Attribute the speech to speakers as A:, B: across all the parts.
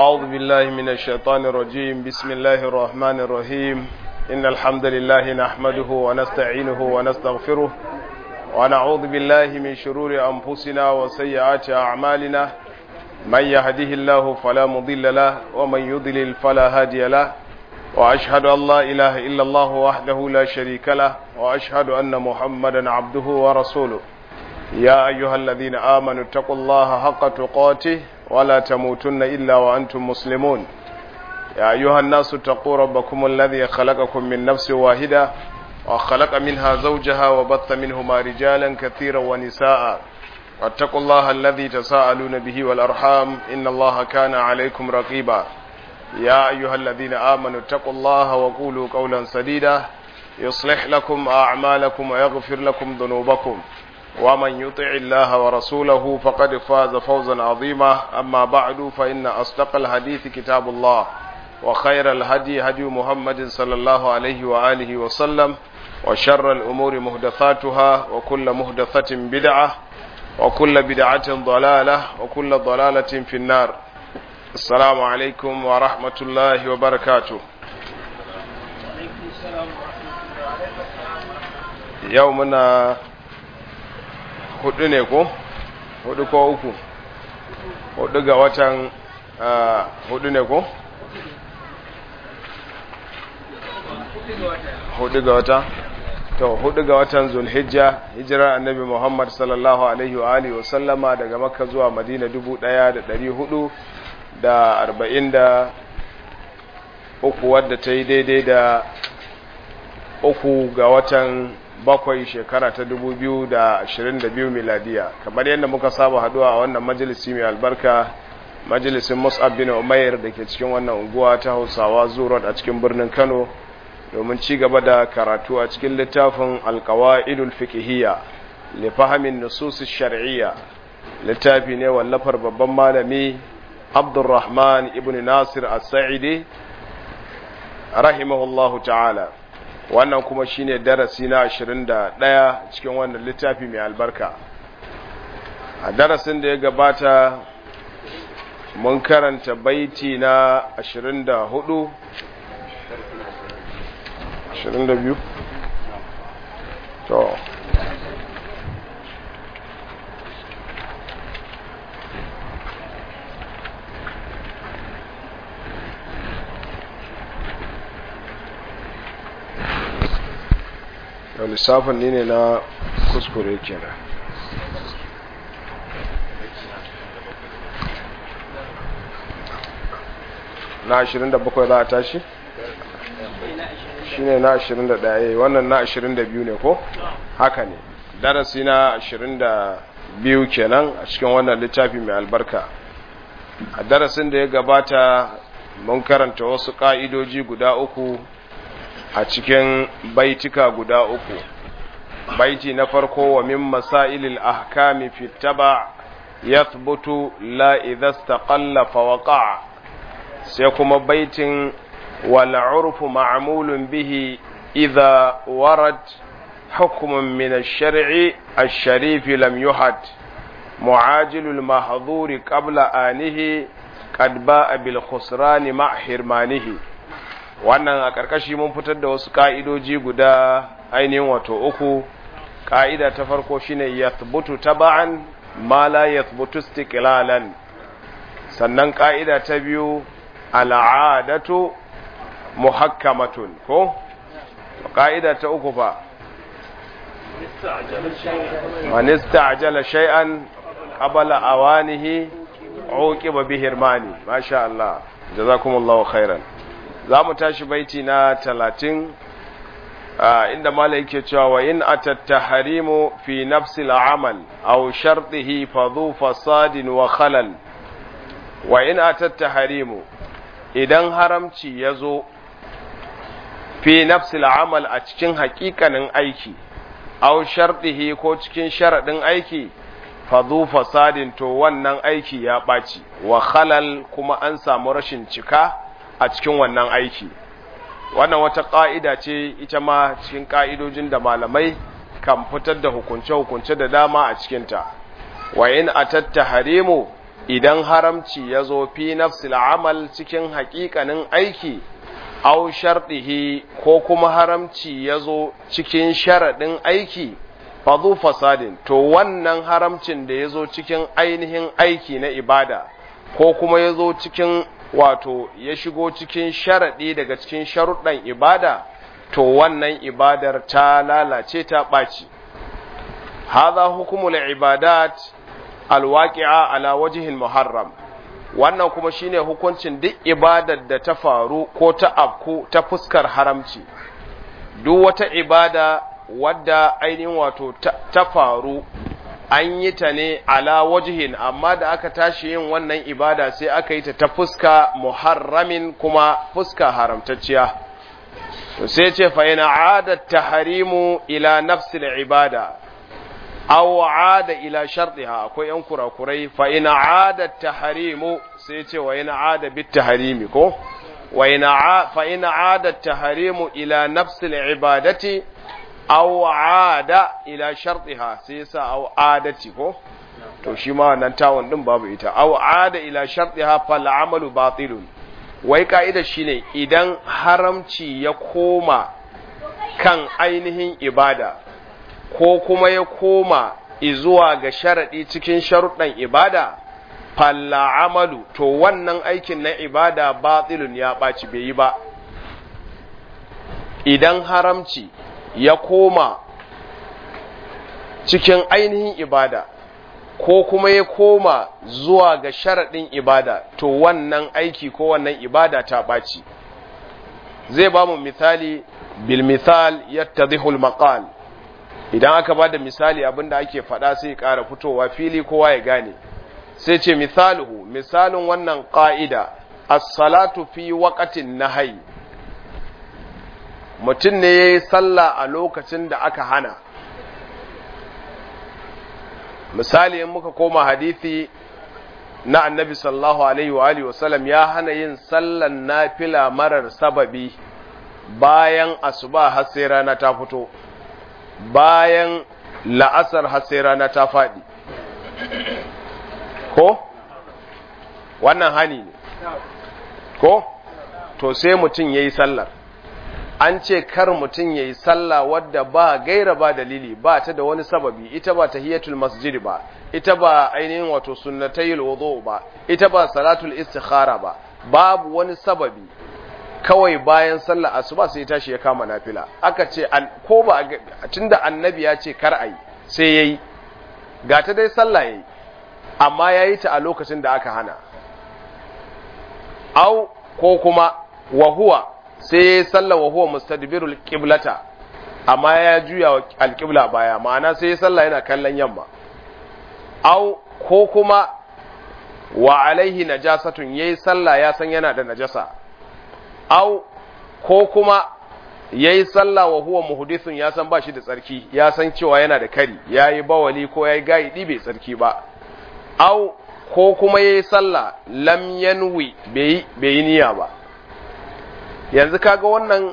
A: أعوذ بالله من الشيطان الرجيم بسم الله الرحمن الرحيم إن الحمد لله نحمده ونستعينه ونستغفره ونعوذ بالله من شرور أنفسنا وسيئات أعمالنا من يهده الله فلا مضل له ومن يضلل فلا هادي له وأشهد أن لا إله إلا الله وحده لا شريك له وأشهد أن محمدا عبده ورسوله يا أيها الذين آمنوا اتقوا الله حق تقاته ولا تموتن إلا وأنتم مسلمون يا أيها الناس اتقوا ربكم الذي خلقكم من نفس واحدة وخلق منها زوجها وبث منهما رجالا كثيرا ونساء واتقوا الله الذي تساءلون به والأرحام إن الله كان عليكم رقيبا يا أيها الذين آمنوا اتقوا الله وقولوا قولا سديدا يصلح لكم أعمالكم ويغفر لكم ذنوبكم ومن يطع الله ورسوله فقد فاز فوزا عظيما أما بعد فإن أصدق الحديث كتاب الله وخير الهدي هدي محمد صلى الله عليه وآله وسلم وشر الأمور مهدثاتها وكل مهدثة بدعة وكل بدعة ضلالة وكل ضلالة في النار السلام عليكم ورحمة الله وبركاته يومنا hudu ne ko hudu ko uku hudu ga watan hudu ne ko hudu ga wata to hudu ga watan zulhijja hijirar annabi muhammad sallallahu alaihi wa alihi wa sallama daga makka zuwa madina dubu daya da dari hudu da arba'in da uku wadda ta yi daidai da uku ga watan bakwai shekara ta dubu biyu da ashirin da biyu miladiya kamar yadda muka saba haduwa a wannan majalisi mai albarka majalisin mus'ab bin umair da ke cikin wannan unguwa ta hausawa zuwa a cikin birnin kano domin ci gaba da karatu a cikin littafin alkawa'idul fiqhiyya li fahimin nusus shar'iyya littafi ne wallafar babban malami abdurrahman ibn nasir as-sa'idi rahimahullahu ta'ala wannan kuma shine darasi na 21 cikin wannan littafi mai albarka a darasin da ya gabata mun karanta baiti na 24 22 to lissafin ne ne na kuskure kenan na 27 za a tashi? shi ne na 21 wannan na 22 ne ko? haka ne darasi na 22 kenan a cikin wannan littafi mai albarka a darasin da ya gabata mun karanta wasu ƙa'idoji guda uku a cikin baitika guda uku baiti na farko wa min masailil ahkami fi taba yathbutu la idha istaqalla fa waqa sai kuma baitin wal urfu ma'mulun bihi idha warad hukmun min ash-shar'i ash-sharif lam yuhad mu'ajilul mahdhuri qabla anihi qad ba'a bil khusrani ma hirmanihi wannan a ƙarƙashi mun fitar da wasu ƙa'idoji guda ainihin wato uku ƙa'ida ta farko shine yathbutu taba'an ma la yathbutu istiqlalan sannan ƙa'ida ta biyu al'adatu muhakkamatun ko ƙa'ida ta uku fa man ista'jala shay'an qabla awanihi uqiba bihirmani masha Allah jazakumullahu khairan za mu tashi baiti na talatin inda mala yake cewa wa in atatta harimu fi nafsi al'amal aw shartihi fa dhu fasadin wa khalal wa in atatta harimu idan haramci yazo fi nafsi al'amal a cikin haƙiƙanin aiki aw shartihi ko cikin sharadin aiki fa dhu fasadin to wannan aiki ya ɓaci wa khalal kuma an samu rashin cika a cikin wannan aiki wannan wata ƙa'ida ce ita ma cikin ƙa'idojin da malamai kan fitar da hukunce-hukunce da dama a cikinta wa in atatta harimu idan haramci ya zo fi nafsil amal cikin haƙiƙanin aiki au sharɗihi ko kuma haramci ya zo cikin sharaɗin aiki fadu fasadin to wannan haramcin da ya zo cikin ainihin aiki na ibada ko kuma ya zo cikin wato ya shigo cikin sharaɗi daga cikin sharuɗan ibada to wannan ibadar ta lalace ta ɓaci haza hukumul ibadat alwaqi'a ala wajhil muharram wannan kuma shine hukuncin duk ibadar da ta faru ko ta afku ta fuskar haramci duk wata ibada wadda ainihin wato ta faru an yi ta ne ala wajhin amma da aka tashi yin wannan ibada sai aka yi ta ta fuska muharramin kuma fuska haramtacciya to sai ce fa ina adat tahrimu ila nafsil ibada aw aada ila shartiha akwai yan kurakurai fa ina adat tahrimu sai ce wa ina aada bit tahrimi ko wa ina fa ina adat tahrimu ila nafsil ibadati aw aada ila shartiha sai sa aw adati ko to shi ma wannan tawon din babu ita aw aada ila shartiha fal amalu batilun wai ka'ida shine idan haramci ya koma kan ainihin ibada ko kuma ya koma izuwa ga sharadi cikin sharuɗan ibada falla amalu to wannan aikin na ibada batilun ya ɓaci bai yi ba idan haramci ya koma cikin ainihin ibada ko kuma ya koma zuwa ga sharaɗin ibada to wannan aiki ko wannan ibada ta ɓaci zai ba mu misali bil misal yattadhihul maqal idan aka ba da misali abinda ake faɗa sai ƙara fitowa fili kowa ya gane sai ce misaluhu misalin wannan ƙa'ida as-salatu fi waqatin nahyi mutum ne ya yi sallah a lokacin da aka hana misali in muka koma hadithi na annabi sallallahu alaihi wa alihi wasallam ya hana yin sallan nafila marar sababi bayan asuba har sai rana ta fito bayan la'asar har sai rana ta faɗi ko wannan hani ne ko to sai mutum ya yi sallar an ce kar mutum ya yi sallah wadda ba gaira ba dalili ba ta da wani sababi ita ba tahiyatul masjid ba ita ba ainihin wato sunnatayil wudu ba ita ba salatul istikhara ba babu wani sababi kawai bayan sallah asuba sai tashi ya kama nafila aka ce ko ba tunda annabi ya ce kar ayi sai yayi ga ta dai sallah yayi amma yayi ta a lokacin da aka hana au ko kuma wa huwa sai ya yi sallah wa huwa mustadbirul qiblata amma ya juya wa alqibla baya ma'ana sai ya sallah yana kallon yamma au ko kuma wa alaihi najasatun yayi sallah ya san yana da najasa au ko kuma yayi sallah wa huwa muhdithun ya san ba shi da tsarki ya san cewa yana da kari yayi bawali ko yayi gaidi bai tsarki ba au ko kuma yayi sallah lam yanwi bai bai niyya ba yanzu kaga wannan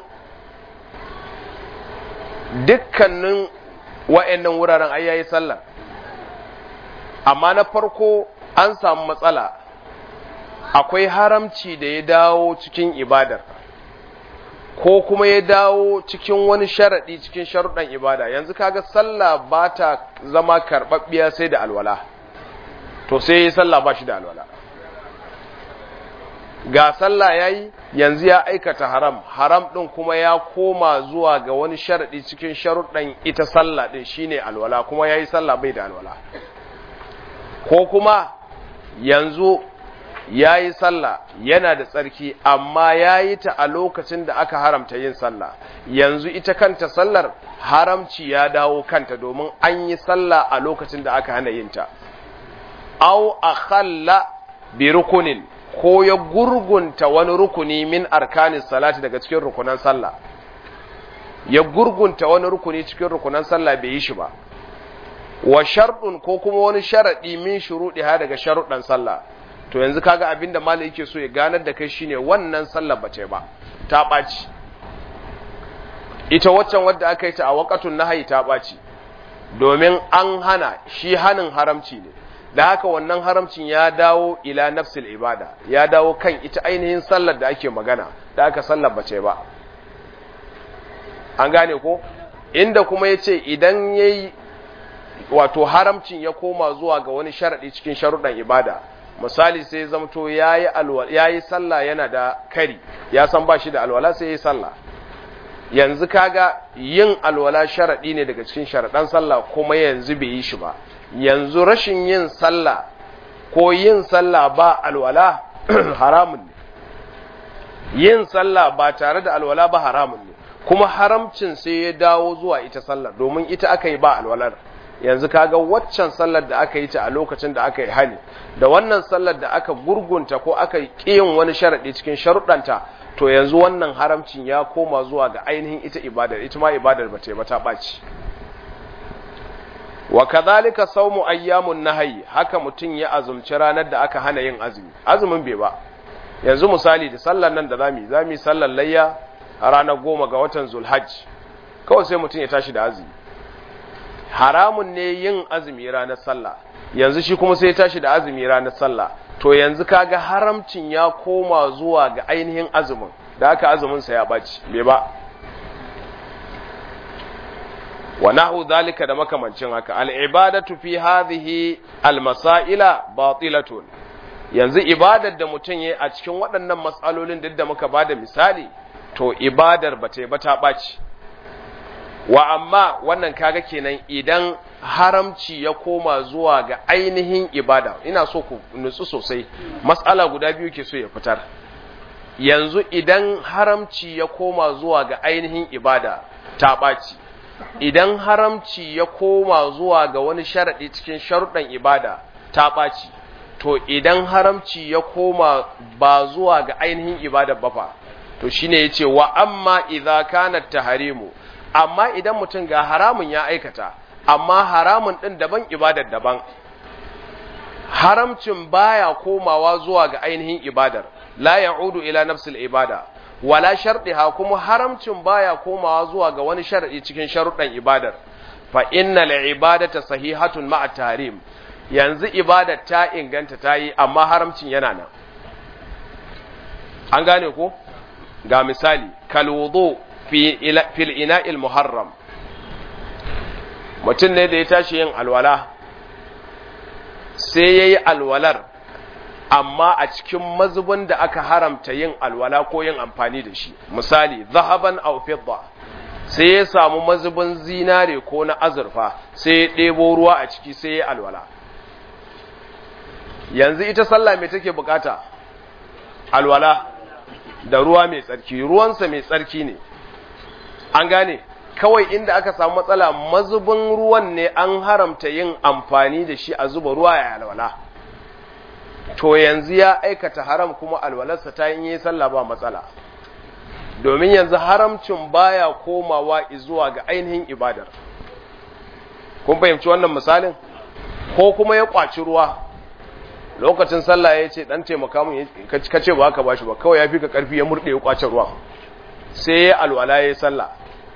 A: dukkanin wa'annan wuraren ai yayi sallah amma na farko an samu matsala akwai haramci da ya dawo cikin ibadar ko kuma ya dawo cikin wani sharaɗi cikin sharuɗan ibada yanzu kaga sallah ba ta zama karɓaɓɓiya sai da alwala to sai ya sallah ba shi da alwala ga sallah ya yi yanzu ya aikata haram haram ɗin kuma ya koma zuwa ga wani sharaɗi cikin sharuɗan ita sallah ɗin shine alwala kuma ya yi sallah bai da alwala ko kuma yanzu ya yi sallah yana da tsarki amma ya yi ta a lokacin da aka haramta yin sallah yanzu ita kanta sallar haramci ya dawo kanta domin an yi sallah a lokacin da aka hana yin ta au akhalla bi rukunin ko ya gurgunta wani rukuni min arkanin salati daga cikin rukunan sallah ya gurgunta wani rukuni cikin rukunan sallah bai yi shi ba wa sharɗun ko kuma wani sharaɗi min shuruɗi ha daga sharuɗan sallah to yanzu kaga abin da malai yake so ya ganar da kai shine wannan sallah bace ba ta ɓaci ita waccan wadda aka yi ta a waƙatun nahayi ta ɓaci domin an hana shi hanin haramci ne da haka wannan haramcin ya dawo ila nafsil ibada ya dawo kan ita ainihin sallar da ake magana da aka sallar bace ba an gane ko inda kuma ya ce idan ya yi wato haramcin ya koma zuwa ga wani sharaɗi cikin sharuɗan ibada misali sai zamto ya yi sallah yana da kari ya san ba shi da alwala sai ya yi sallah yanzu kaga yin alwala sharaɗi ne daga cikin sharaɗan sallah kuma yanzu bai yi shi ba yanzu rashin yin sallah ko yin sallah ba alwala haramun ne yin sallah ba tare da alwala ba haramun ne kuma haramcin sai ya dawo zuwa ita sallar domin ita aka yi ba alwalar yanzu kaga waccan sallar da aka yi ta a lokacin da aka yi hali da wannan sallar da aka gurgunta ko aka yin wani sharaɗi cikin sharuɗanta to yanzu wannan haramcin ya koma zuwa ga ainihin ita ibadar ita ma ibadar ba ta ba ta ɓaci wa kadhalika sawmu ayyamun nahyi haka mutun ya azumci ranar da aka hana yin azumi azumin bai ba yanzu misali da sallar nan da zamu zamu sallar layya a ranar goma ga watan zulhajj kawai sai mutun ya tashi da azumi haramun ne yin azumi ranar sallah yanzu shi kuma sai ya tashi da azumi ranar sallah to yanzu kaga haramcin ya koma zuwa ga ainihin azumin da aka azumin sa ya baci bai ba wa nahu zalika da makamancin haka al'ibadatu fi hadhihi almasaila batilatun yanzu ibadar da mutum yayi a cikin waɗannan matsalolin duk da muka bada misali to ibadar ba ta ba ta ɓaci wa amma wannan kaga kenan idan haramci ya koma zuwa ga ainihin ibada ina so ku nutsu sosai matsala guda biyu ke so ya fitar yanzu idan haramci ya koma zuwa ga ainihin ibada ta ɓaci idan haramci ya koma zuwa ga wani sharaɗi cikin sharuɗan ibada ta ɓaci to idan haramci ya koma ba zuwa ga ainihin ibada ba fa to shine yace wa amma idza kana taharimu amma idan mutum ga haramun ya aikata amma haramun din daban ibadar daban haramcin baya komawa zuwa ga ainihin ibadar la ya'udu ila nafsil ibada wala sharɗiha kuma haramcin baya komawa zuwa ga wani sharadi cikin sharuɗan ibadar fa innal ibadata sahihatun ma'a tahrim yanzu ibadar ta inganta ta yi amma haramcin yana nan an gane ko ga misali kal wudu fi fil ina'il muharram mutum ne da ya tashi yin alwala sai yayi alwalar amma a cikin mazubin da aka haramta yin alwala ko yin amfani da shi misali zahaban aw fidda sai ya samu mazubin zinare ko na azurfa sai ya ɗebo ruwa a ciki sai ya alwala yanzu ita sallah mai take bukata alwala da ruwa mai tsarki ruwansa mai tsarki ne an gane kawai inda aka samu matsala mazubin ruwan ne an haramta yin amfani da shi a zuba ruwa ya alwala to yanzu ya aikata haram kuma alwalarsa ta yi sallah ba matsala domin yanzu haramcin baya komawa zuwa ga ainihin ibadar kun fahimci wannan misalin ko kuma ya kwaci ruwa lokacin sallah ya ce dan taimaka mun ka ce ba ka bashi ba kawai ya fi ka karfi ya murde ya kwace ruwa sai ya alwala ya sallah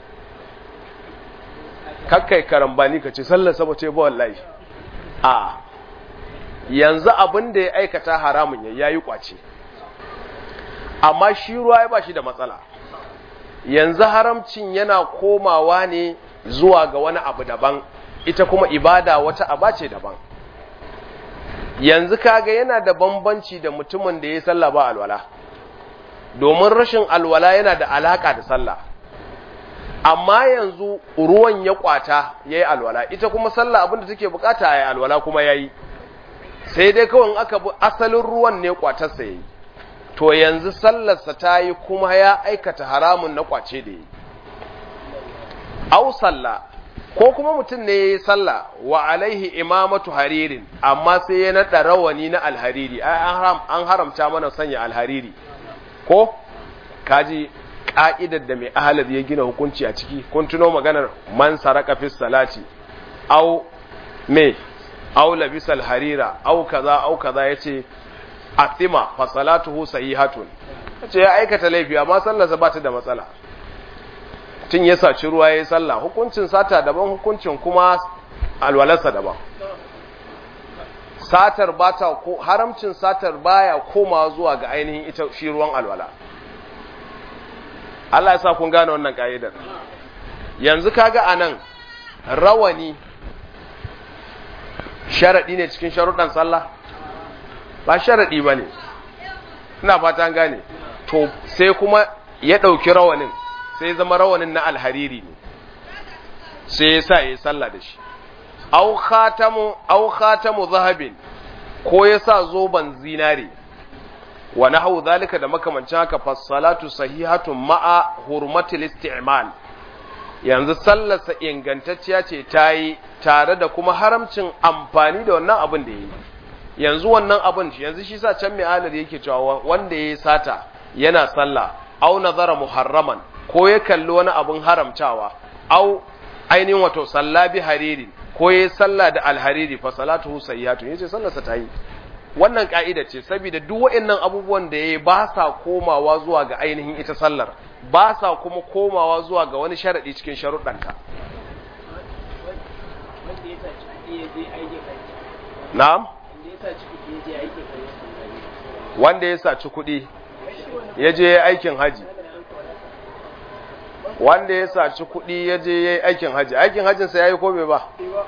A: kakkai karambani ka ce sallar saba ce ba wallahi a yanzu abin da ya aikata haramun ya yayi kwace amma shi ruwa ya ba shi da matsala yanzu haramcin yana komawa ne zuwa ga wani abu daban ita kuma ibada wata aba ce daban yanzu kaga yana da bambanci da mutumin da ya sallah ba alwala domin rashin alwala yana da alaka da sallah amma yanzu ruwan ya kwata yayi alwala ita kuma sallah abinda take bukata yayi alwala kuma yayi sai dai kawai aka bi asalin ruwan ne kwatarsa yayi to yanzu sallarsa ta yi kuma ya aikata haramun na kwace da yi au sallah ko kuma mutum ne ya yi sallah wa alaihi imamatu haririn amma sai ya naɗa rawani na alhariri an haramta mana sanya alhariri ko kaji ka'idar da mai ahalar ya gina hukunci a ciki kun tuno maganar man saraka fi salati au me au labisal harira au kaza au kaza yace athima fa salatuhu sahihatun yace ya aikata laifi amma sallarsa ba ta da matsala tun ya saci ruwa yayin sallah hukuncin sata daban hukuncin kuma alwalarsa daban satar bata ko haramcin satar baya koma zuwa ga ainihin ita shi ruwan alwala Allah ya sa kun gane wannan ka'idar yanzu kaga anan rawani sharadi ne cikin sharuɗan sallah ba sharadi bane ina fata an gane to sai kuma ya ɗauki rawanin sai zama rawanin na alhariri ne sai ya sa ya yi sallah da shi au khatamu au khatamu zahabin ko ya sa zoban zinare wa nahwu zalika da makamancin haka fassalatu sahihatun ma'a hurmatil isti'mal yanzu sallarsa ingantacciya ce ta yi tare da kuma haramcin amfani da wannan abin da ya yi yanzu wannan abin yanzu shi sa can mai alar yake cewa wanda ya yi sata yana sallah au nazara muharraman ko ya kalli wani abin haramtawa au ainihin wato salla bi hariri ko ya salla da alhariri fa salatuhu sayyatu yace sallarsa ta yi wannan ka'ida ce saboda duk waɗannan abubuwan da yayi ba sa komawa zuwa ga ainihin ita sallar ba sa kuma komawa zuwa ga wani sharadi cikin sharuɗanta na'am wanda ya saci kuɗi ya je aikin haji wanda ya saci kuɗi ya je ya yi aikin haji aikin hajinsa ya yi ko bai ba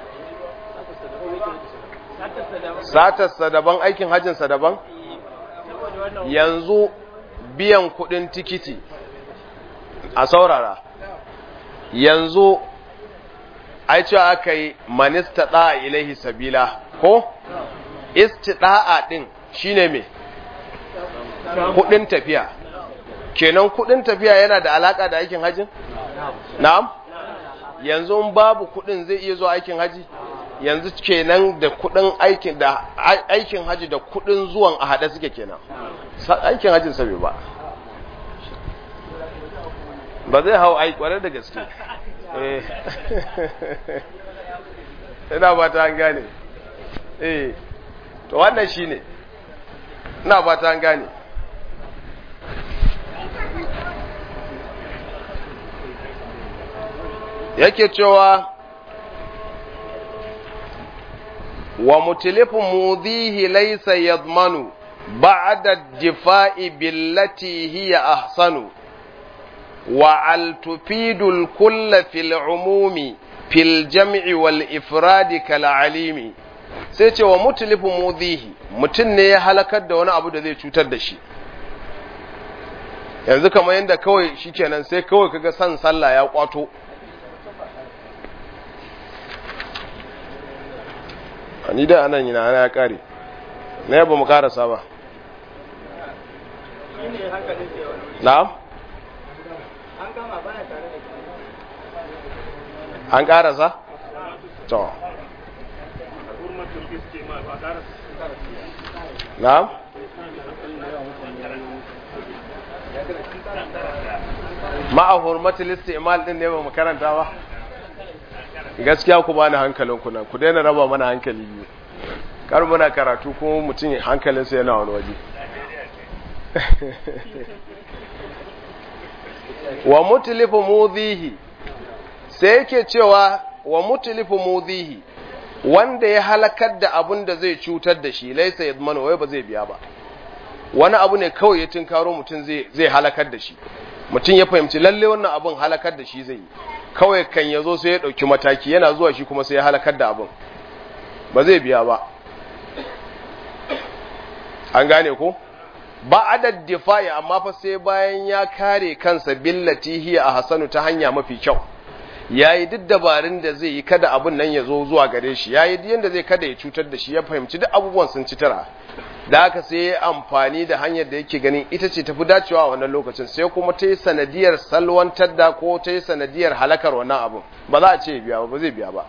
A: satarsa daban aikin hajinsa daban yanzu biyan kuɗin tikiti a saurara yanzu ai cewa aka yi manista ɗa'a ilaihi sabila ko istiɗa'a ɗin shine me kuɗin tafiya kenan kudin tafiya yana da alaka da aikin hajji? Na'am? Yanzu in babu kudin zai iya zuwa aikin haji? Yanzu kenan da kudin aikin da aikin haji da kudin zuwan a hada suke kenan. Aikin hajjin sa bai ba. Ba zai hau ai kware da gaske. Eh. Ina ba ta an gane. Eh. To wannan shine. Ina ba ta an gane. yake cewa wa mutilifu mudhihi laysa yadmanu ba'da difa'i billati hiya ahsanu wa al tufidu al kull fil umumi fil jam'i wal ifradi kal alimi sai ce wa mutilifu mudhihi mutun ne ya halakar da wani abu da zai cutar da shi yanzu kamar yadda kawai shikenan sai kawai kaga san sallah ya kwato ni da anan yana ana ya kare na yaba mu karasa ba na'am an karasa to na'am ma'a hurmatul istimal din ne ba mu karanta ba gaskiya ku bani hankalin ku nan ku daina raba mana hankali biyu kar muna karatu kuma mutum hankalinsa yana wani waje wa mutlifu mudhihi sai yake cewa wa mutlifu mudhihi wanda ya halakar da abun da zai cutar da shi laisa yadmanu wai ba zai biya ba wani abu ne kawai ya tinkaro mutum zai zai halakar da shi mutum ya fahimci lalle wannan abun halakar da shi zai yi kawai kan ya zo sai ya ɗauki mataki yana zuwa shi kuma sai ya halakar da abin ba zai biya ba an gane ko ba adad difa'i amma fa sai bayan ya kare kansa billati hiya a hasanu ta hanya mafi kyau yayi duk dabarun da zai yi kada abin nan ya zo zuwa gare shi yayi duk yanda zai kada ya cutar da shi ya fahimci duk abubuwan sun ci tara da haka sai ya amfani da hanyar da yake ganin ita ce tafi dacewa a wannan lokacin sai kuma ta yi sanadiyar salwantar da ko ta yi sanadiyar halakar wannan abin ba za a ce biya ba zai biya ba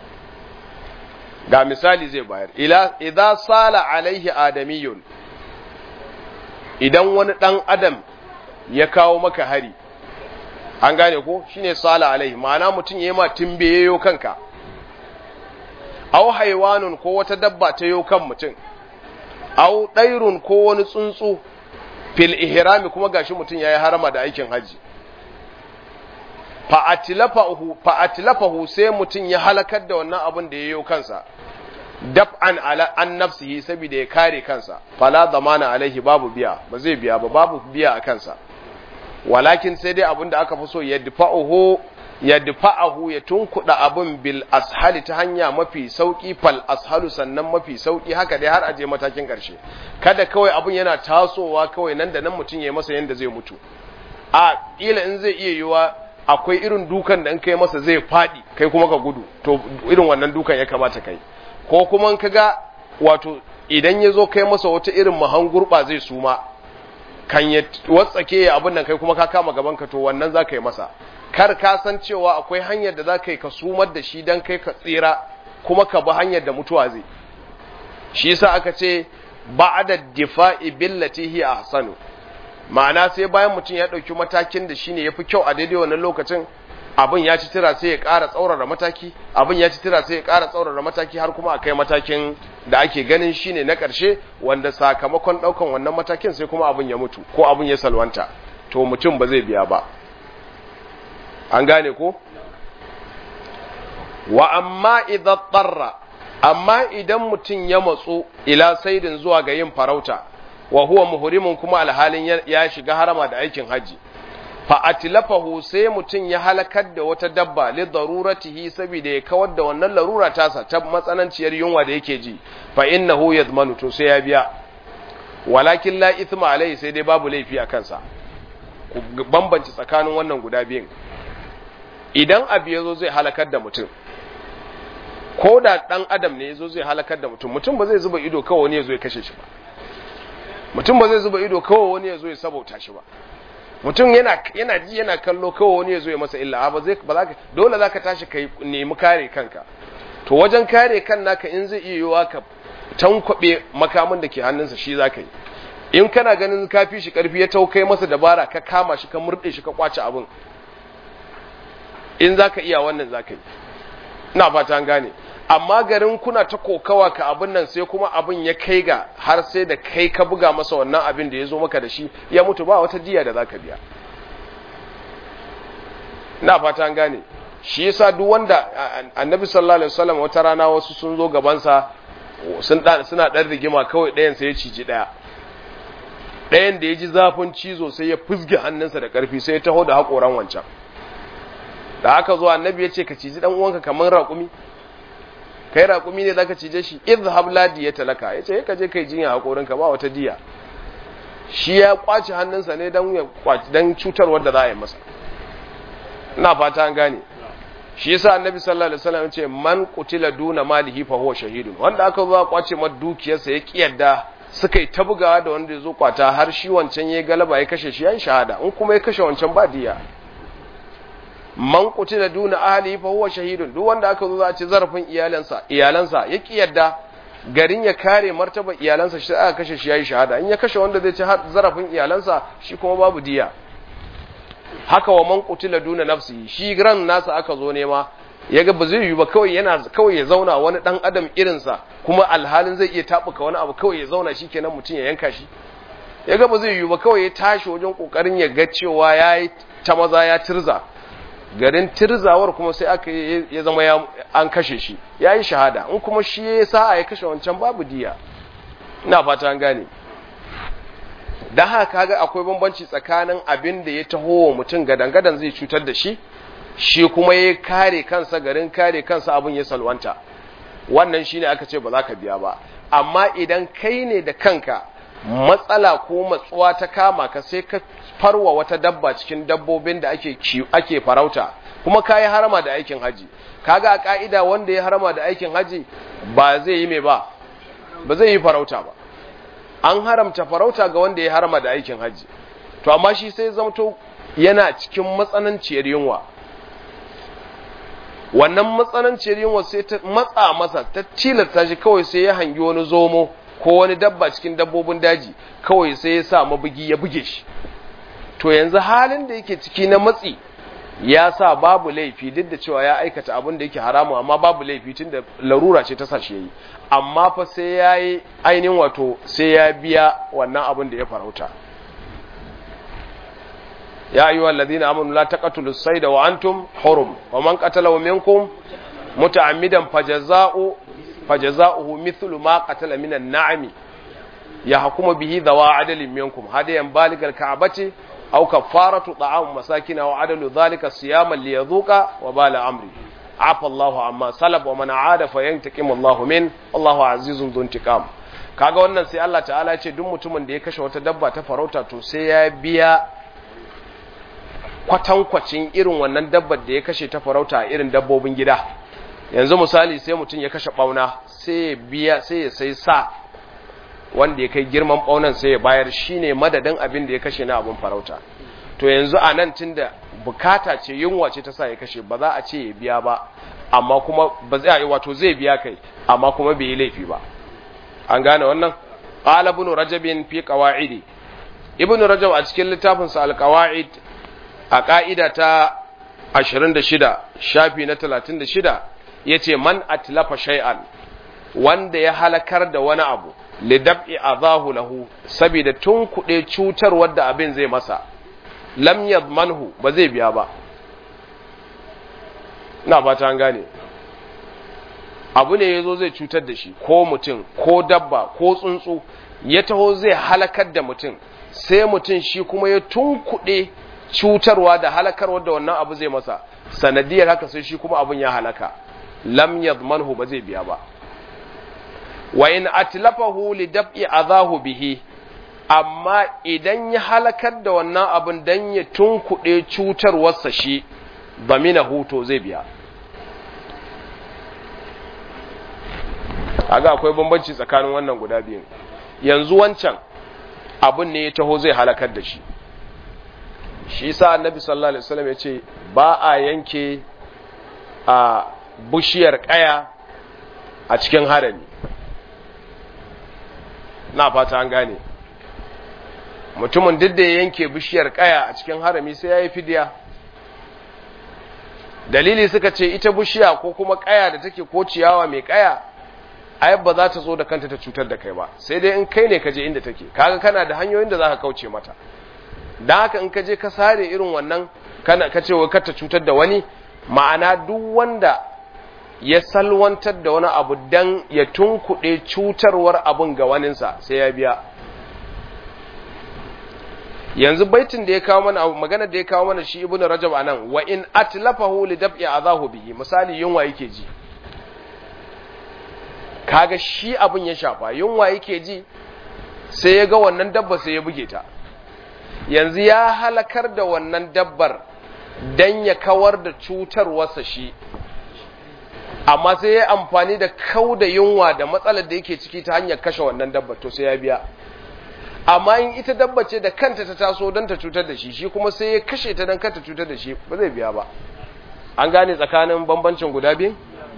A: ga misali zai bayar ila idza sala alaihi adamiyun idan wani dan adam ya kawo maka hari an gane ko shine sala alaihi ma'ana mutum yayi ma timbeyo kanka aw haiwanun ko wata dabba ta yo kan mutum aw dairun ko wani tsuntsu fil ihrami kuma gashi mutum yayi harama da aikin haji fa atlafahu fa atlafahu sai mutum ya halakar da wannan abin da yayo kansa daf'an ala an nafsihi saboda ya kare kansa fala zamana alaihi babu biya ba zai biya ba babu biya a kansa walakin sai dai abinda aka fi so ya dafa'uhu ya dafa'ahu ya tunkuda abin bil ashali ta hanya mafi sauki fal ashalu sannan mafi sauki haka dai har aje matakin karshe kada kawai abin yana tasowa kawai nan da nan mutum ya yi masa yanda zai mutu a kila in zai iya yiwa akwai irin dukan da in kai masa zai fadi kai kuma ka gudu to irin wannan dukan ya kamata kai ko kuma in kaga wato idan ya zo kai masa wata irin mahangurba zai suma kan ya watsake ya abin nan kai kuma ka kama gaban ka to wannan za ka yi masa kar ka san cewa akwai hanyar da za ka yi ka sumar da shi don kai ka tsira kuma ka bi hanyar da mutuwa zai shi yasa aka ce ba'da difa'i billati hi ahsanu ma'ana sai bayan mutum ya dauki matakin da shine yafi kyau a daidai wannan lokacin abin ya ci tira sai ya ƙara tsaurara mataki abin ya ci tira sai ya ƙara tsaurara mataki har kuma a kai matakin da ake ganin shine na ƙarshe wanda sakamakon ɗaukan wannan matakin sai kuma abin ya mutu ko abin ya salwanta to mutum ba zai biya ba an gane ko wa amma idan tsarra amma idan mutum ya matsu ila saidin zuwa ga yin farauta wa huwa muhrimun kuma alhalin ya shiga harama da aikin haji fa atlafahu sai mutum ya halakar da wata dabba li daruratihi saboda ya kawar da wannan larura tasa ta matsananciyar yunwa da yake ji fa innahu yadmanu to sai ya biya walakin la ithma alai sai dai babu laifi a kansa ku bambanci tsakanin wannan guda biyun idan abu yazo zai halakar da mutum ko da dan adam ne yazo zai halakar da mutum mutum ba zai zuba ido kawai wani yazo ya kashe shi ba mutum ba zai zuba ido kawai wani yazo ya sabauta shi ba mutum yana yana ji yana kallo kawai wani ya zo ya masa illa ba zai ba za ka dole za ka tashi ka nemi kare kanka to wajen kare kan naka in zai iya yiwa ka tankwabe makamin da ke hannunsa shi za ka yi in kana ganin ka fi shi karfi ya taukai masa dabara ka kama shi ka murɗe shi ka kwace abin in za ka iya wannan za ka yi ina fata an gane amma garin kuna ta kokawa ka abin nan sai kuma abin ya kai ga har sai da kai ka buga masa wannan abin da ya zo maka da shi ya mutu ba wata jiya da za ka biya na fata an gane shi yasa duk wanda annabi sallallahu alaihi wasallam wata rana wasu sun zo gabansa suna ɗan rigima kawai ɗayan sai ya ciji ɗaya ɗayan da ya ji zafin cizo sai ya fusge hannunsa da ƙarfi sai ya taho da haƙoran wancan da aka zo annabi ya ce ka ciji ɗan uwanka kamar raƙumi kai raƙumi ne zaka cije shi idhhab la diyata laka yace ka je kai jinya hakorin ka ba wata diya shi ya kwaci hannunsa ne dan ya kwaci dan cutar wanda za a yi masa ina fata an gane shi yasa annabi sallallahu alaihi wasallam yace man qutila duna malihi fa huwa shahidun wanda aka zo kwace masa dukiyarsa ya kiyarda suka yi ta bugawa da wanda ya zo kwata har shi wancan ya galaba ya kashe shi yayin shahada in kuma ya kashe wancan ba diya man qutila duna ahli fa huwa shahidun duk wanda aka zo za a ci zarafin iyalansa iyalansa ya ki yadda garin ya kare martaba iyalansa shi aka kashe shi yayi shahada in ya kashe wanda zai ci zarafin iyalansa shi kuma babu diya haka wa man qutila duna nafsi shi ran nasa aka zo nema yaga ba zai yi ba kawai yana kawai ya zauna wani dan adam irinsa kuma alhalin zai iya tabuka wani abu kawai ya zauna shikenan mutum ya yanka shi yaga ba zai yi ba kawai ya tashi wajen kokarin ya ga cewa yayi ta maza ya tirza garin tirzawar kuma sai aka ya zama an kashe shi ya yi shahada in kuma shi ya sa'a ya kashe wancan babu diya ina fata an gane don haka kaga akwai bambanci tsakanin abin da ya taho wa mutum gadan-gadan zai cutar da shi shi kuma ya kare kansa garin kare kansa abin ya salwanta wannan shine aka ce ba za ka biya ba amma idan kai ne da kanka matsala ko matsuwa ta kama ka sai ka farwa wata dabba cikin dabbobin da ake ake farauta kuma kayi harama da aikin haji kaga a ka'ida wanda ya harama da aikin haji ba zai yi mai ba ba zai yi farauta ba an haramta farauta ga wanda ya harama da aikin haji to amma shi sai zamto yana cikin matsananciyar yunwa wannan matsananciyar yunwa sai ta matsa masa ta tilasta shi kawai sai ya hangi wani zomo ko wani dabba cikin dabbobin daji kawai sai ya sa mabugi ya buge shi to yanzu halin da yake ciki na matsi ya sa babu laifi duk da cewa ya aikata abin da yake haramu amma babu laifi tun da larura ce ta sashi yayi amma fa sai ya yi ainihin wato sai ya biya wannan abin da ya farauta ya ayyuha alladhina amanu la taqtulus sayda wa antum hurum wa man qatalahu minkum muta'ammidan fajaza'u fajaza'uhu mithlu ma qatala minan na'ami ya hukuma bihi dawa adalin minkum hadayan baligal ka'bati aw kafaratu ta'am masakin aw adalu dhalika siyaman liyadhuqa wa bala amri afa Allahu amma salab wa man aada fa yantaqimu Allahu min Allahu azizun dhun intiqam kaga wannan sai Allah ta'ala ce duk mutumin da ya kashe wata dabba ta farauta to sai ya biya kwatankwacin irin wannan dabbar da ya kashe ta farauta a irin dabbobin gida yanzu misali sai mutum ya kashe bauna sai ya biya sai ya sai sa wanda ya kai girman baunan sai ya bayar shine madadin abin da ya kashe na abin farauta to yanzu a nan tunda bukata ce yunwa ce ta sa ya kashe ba za a ce ya biya ba amma kuma ba zai wato zai biya kai amma kuma bai yi laifi ba an gane wannan qala ibn rajab fi qawaidi ibn rajab a cikin littafin sa al-qawaid a ka'ida ta 26 shafi na 36 yace man atlafa shay'an wanda ya halakar da wani abu lidab'i azahu lahu saboda tun kuɗe cutar wadda abin zai masa lam yadmanhu ba zai biya ba ina fata an gane abu ne yazo zai cutar da shi ko mutum ko dabba ko tsuntsu ya taho zai halakar da mutum sai mutum shi kuma ya tunkuɗe cutarwa da halakarwa da wannan abu zai masa sanadiyar haka sai shi kuma abun ya halaka lam yadmanhu ba zai biya ba wa in atlafahu li dab'i azahu bihi amma idan ya halakar da wannan abin dan ya tunkuɗe cutarwarsa shi bamina huto zai biya aga akwai bambanci tsakanin wannan guda biyun yanzu wancan abin ne ya taho zai halakar da shi shi sa annabi sallallahu alaihi wasallam ya ce ba a yanke a bushiyar kaya a cikin harami na fata an gane mutumin duk da ya yanke bishiyar kaya a cikin harami sai ya yi fidiya dalili suka ce ita bishiya ko kuma kaya da take ko ciyawa mai kaya ai ba za ta zo da kanta ta cutar da kai ba sai dai in kai ne ka je inda take kaga kana da hanyoyin da za ka kauce mata da haka in ka je ka sare irin wannan kana ka ce kar ta cutar da wani ma'ana duk wanda ya salwantar da wani abu dan ya tunkuɗe cutarwar abun ga waninsa sai ya biya yanzu baitin da ya kawo mana magana da ya kawo mana shi ibnu rajab anan wa in atlafahu li dab'i azahu bihi misali yunwa yake ji kaga shi abun ya shafa yunwa yake ji sai ya ga wannan dabba sai ya buge ta yanzu ya halakar da wannan dabbar dan ya kawar da cutarwarsa shi amma sai ya amfani da kau da yunwa da matsalar da yake ciki ta hanyar kashe wannan dabbar to sai ya biya amma in ita dabba ce da kanta ta taso don ta cutar da shi shi kuma sai ya kashe ta don kanta cutar da shi ba zai biya ba an gane tsakanin bambancin guda biyu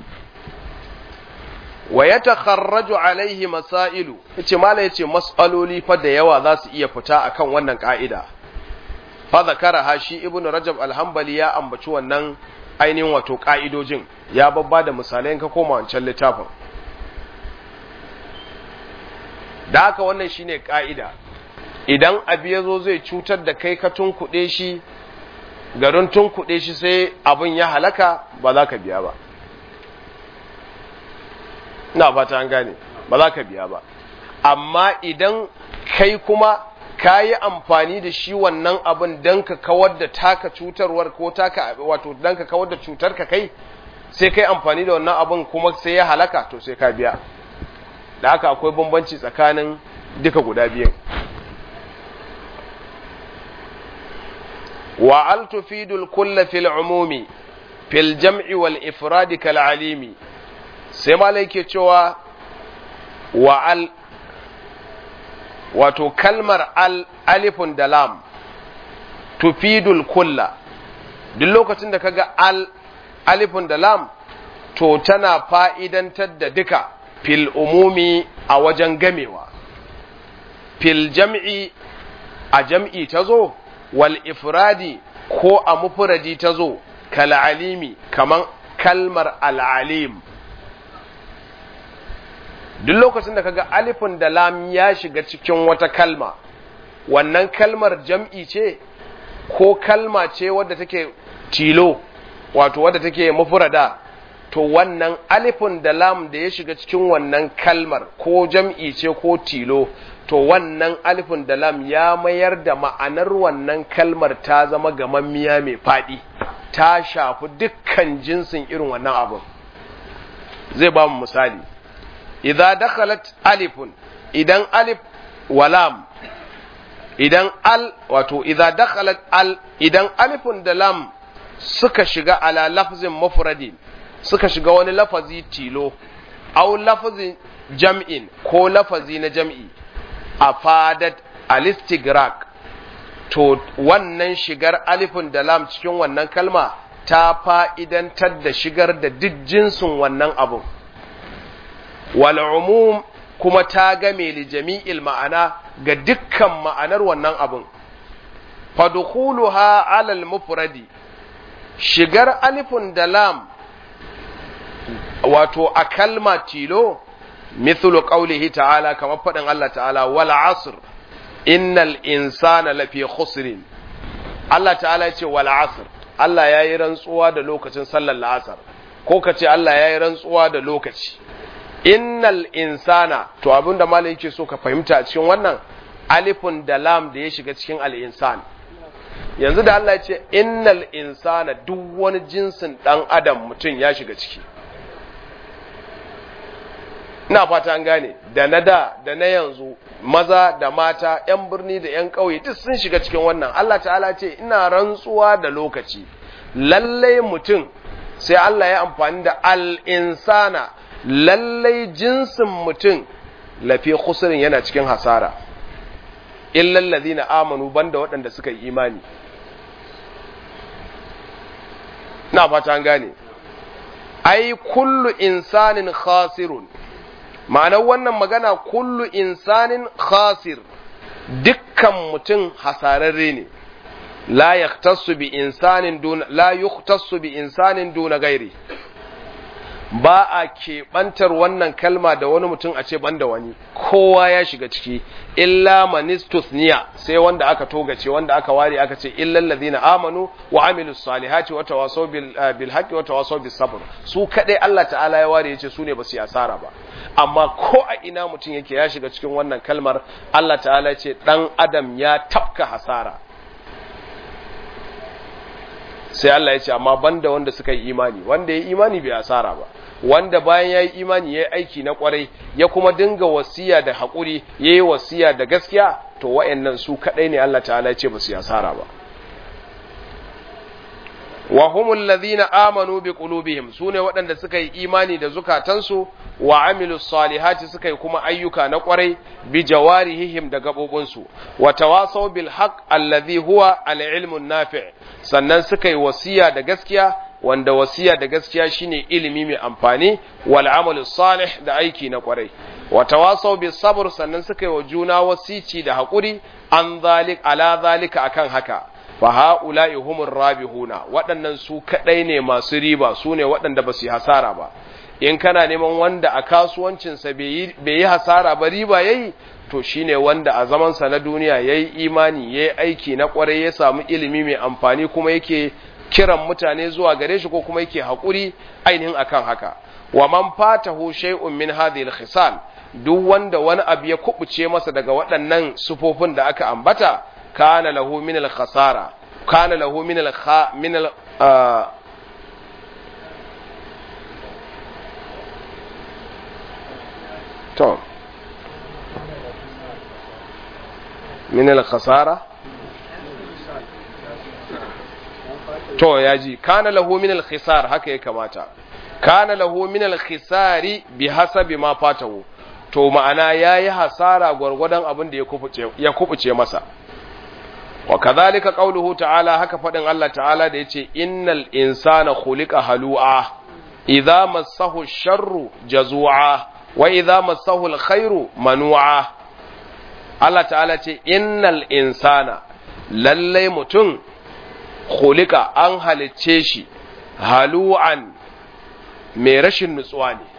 A: wa ya takharraju alaihi masailu yace mala yace mas'aloli fa da yawa za su iya fita akan wannan ka'ida fa zakara ha shi ibnu rajab al-hanbali ya ambaci wannan ainihin wato ka'idojin ya babba da misalai ka koma wancan littafin da haka wannan shine ka'ida idan abu ya zo zai cutar da kai ka tunkuɗe shi garin tunkuɗe shi sai abin ya halaka ba za ka biya ba na fata an gane ba za ka biya ba amma idan kai kuma ka yi amfani da shi wannan abin don ka kawar da taka cutarwar ko taka wato don ka kawar da cutar ka kai sai kai amfani da wannan abin kuma sai ya halaka to sai ka biya da haka akwai bambanci tsakanin duka guda biyan wa al tufidul kulla fil umumi fil jam'i wal ifradi kal alimi sai malai ke cewa wa al wato kalmar al alifun da lam tufidul kulla duk lokacin da kaga al alifun da lam to tana fa'idantar da duka fil umumi a wajen gamewa fil jam'i a jam'i ta zo wal ifradi ko a mufradi ta zo kal alimi kaman kalmar al'alim duk lokacin da kaga alifin da lam ya shiga cikin wata kalma wannan kalmar jam'i ce ko kalma ce wadda take tilo wato wadda take mufrada to wannan alifun da lam da ya shiga cikin wannan kalmar ko jam'i ce ko tilo to wannan alifun da lam ya mayar da ma'anar wannan kalmar ta zama gamammiya mai faɗi ta shafi dukkan jinsin irin wannan abin zai ba mu misali idan dakhalat alifun idan alif walam idan al wato idan dakhalat al idan alifun da lam suka shiga ala lafzin mufradin suka shiga wani lafazi tilo au lafazin jam'in ko lafazi na jam'i a fadat alistigrak to wannan shigar alifin da lam cikin wannan kalma ta fa'idantar da shigar da duk jinsin wannan abun wal umum kuma ta game li jami'il ma'ana ga dukkan ma'anar wannan abun fadkhuluha alal mufradi shigar alifin da lam wato a kalma tilo mithlu qawlihi ta'ala kamar faɗin Allah ta'ala wal asr innal insana lafi khusrin Allah ta'ala ce wal asr Allah yayi rantsuwa da lokacin sallar la'asar ko kace Allah yayi rantsuwa da lokaci innal insana to abinda malai yake so ka fahimta a cikin wannan alifun da lam da ya shiga cikin al insan yanzu da Allah ya ce innal insana duk wani jinsin dan adam mutum ya shiga ciki ina fata an gane da na da da na yanzu maza da mata yan birni da yan ƙauye duk sun shiga cikin wannan Allah ta'ala ce ina rantsuwa da lokaci lallai mutum sai Allah ya amfani da al-insana lallai jinsin mutum lafi khusrin yana cikin hasara illal ladina amanu banda waɗanda suka yi imani ina fata an gane ai kullu insanin khasirun ma'anar wannan magana kullu insanin khasir dukkan mutum hasararre ne la yaktasu bi insanin duna la yuktasu bi insanin duna gairi ba a keɓantar wannan kalma da wani mutum a ce banda wani kowa ya shiga ciki illa manistusniya sai wanda aka togace wanda aka ware aka ce illal ladina amanu wa amilus salihati wa tawasaw bil bil haqqi wa tawasaw bis sabr su kadai Allah ta'ala ya ware yace su ne ba su yi asara ba amma ko a ina mutum yake ya shiga cikin wannan kalmar Allah ta'ala ya ce dan adam ya tafka hasara sai Allah ya ce amma banda wanda suka yi imani wanda ya yi imani bai asara ba wanda bayan ya yi imani ya yi aiki na kwarai ya kuma dinga wasiya da haƙuri ya yi wasiya da gaskiya to wa'annan su kaɗai ne Allah ta'ala ya ce ba su yi asara ba wa humul ladhina amanu bi qulubihim sune waɗanda suka yi imani da zukatansu wa amilus salihati suka yi kuma ayyuka na kwarai bi jawarihim da gabobinsu wa tawasaw bil haqq alladhi huwa al ilmu nafi' sannan suka yi wasiya da gaskiya wanda wasiya da gaskiya shine ilimi mai amfani wal amalu salih da aiki na kwarai wa tawasaw bis sabr sannan suka yi wa juna wasici da hakuri an zalik ala zalika akan haka fa haula'i humur rabihuna waɗannan su kadai ne masu riba su ne waɗanda ba su yi hasara ba in kana neman wanda a kasuwancinsa bai yi hasara ba riba yayi to shine wanda a zamansa na duniya yayi imani yayi aiki na kwarai ya samu ilimi mai amfani kuma yake kiran mutane zuwa gare shi ko kuma yake haƙuri ainihin akan haka wa man fatahu shay'un min hadhihi al-khisal duk wanda wani abu ya kubuce masa daga waɗannan sufofin da aka ambata kana lahu min al-khasara kana lahu min al min al to min al-khasara to ya ji kana lahu min al-khisar haka ya kamata kana lahu min al-khisari bi hasabi ma fatahu to ma'ana yayi hasara gwargwadon abin da ya kubuce ya kubuce masa wa kadhalika qawluhu ta'ala haka fadin Allah ta'ala da yace innal insana khuliqa halu'a idza massahu ash-sharru jazua wa idza massahu al-khairu manu'a Allah ta'ala ce innal insana lallai mutum khuliqa an halicce shi halu'an mai rashin nutsuwa ne